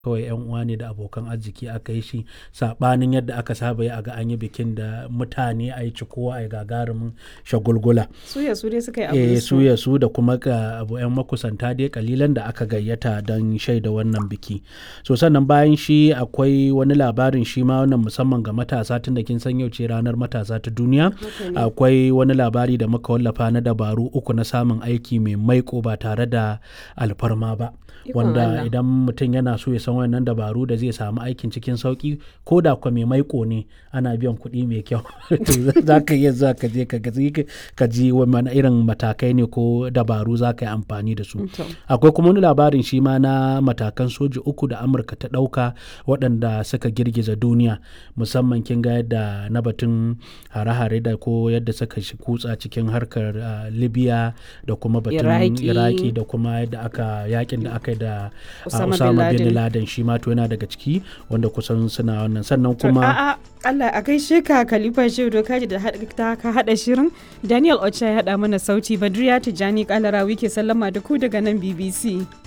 kawai yan uwa ne da abokan arziki aka yi shi saɓanin yadda aka saba yi a ga an yi bikin da mutane a yi cikowa a yi gagarumin shagulgula Suya su dai suka yi eh abu su ya su da kuma ga abu yan makusanta dai kalilan da aka gayyata don shaida wannan biki so sannan bayan shi akwai wani labarin shi ma wannan musamman ga matasa tun da kin san yau ce ranar matasa ta duniya akwai wani labari da muka wallafa na dabaru uku na samun aiki mai maiko ba tare da alfarma ba Ikon wanda Allah. idan mutum yana so ya san wannan dabaru da zai samu aikin cikin sauki ko da kwa mai maiko ne ana biyan kuɗi mai kyau to za ka iya za ka je ka ga- ka ji wani irin matakai ne ko dabaru za ka yi amfani da su To. akwai kuma wani labarin shi ma na matakan soji uku da amurka ta ɗauka waɗanda suka girgiza duniya musamman kin ga yadda na batun hare-hare da ko yadda suka shi kutsa cikin harkar ah, libya da kuma batun Iraki. iraki da kuma yadda aka yakin da aka yi da ah, Osama bin osama bin Laden. laden shi ma to yana daga ciki wanda kusan suna wannan sannan kuma A'a, Allah a gaishe ka Khalifa Shehu Dokaji da haɗa- ta ka haɗa shirin. Daniel Ocha ya haɗa mana sauti Badriya Tijjani Kalarawi ke sallama da ku daga nan BBC.